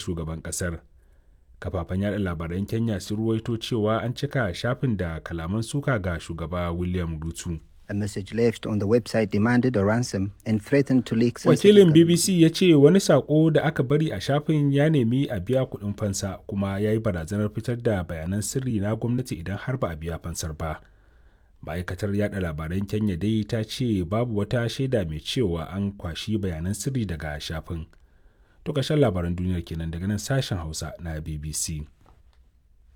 shugaban ƙasar kafafen yada labaran kenya sun ruwaito cewa an cika shafin da kalaman suka ga shugaba william ruto A message left on the website demanded a ransom and threatened to leak wakilin bbc ya ce wani sako da aka bari a shafin ya nemi a biya kuɗin fansa kuma ya yi barazanar fitar da bayanan sirri na gwamnati idan har ba a biya fansar ba ma'aikatar yada labaran kenya dai ta ce babu wata shaida mai cewa an kwashi bayanan sirri daga shafin to ƙarshen labaran duniyar kenan daga nan sashen hausa na bbc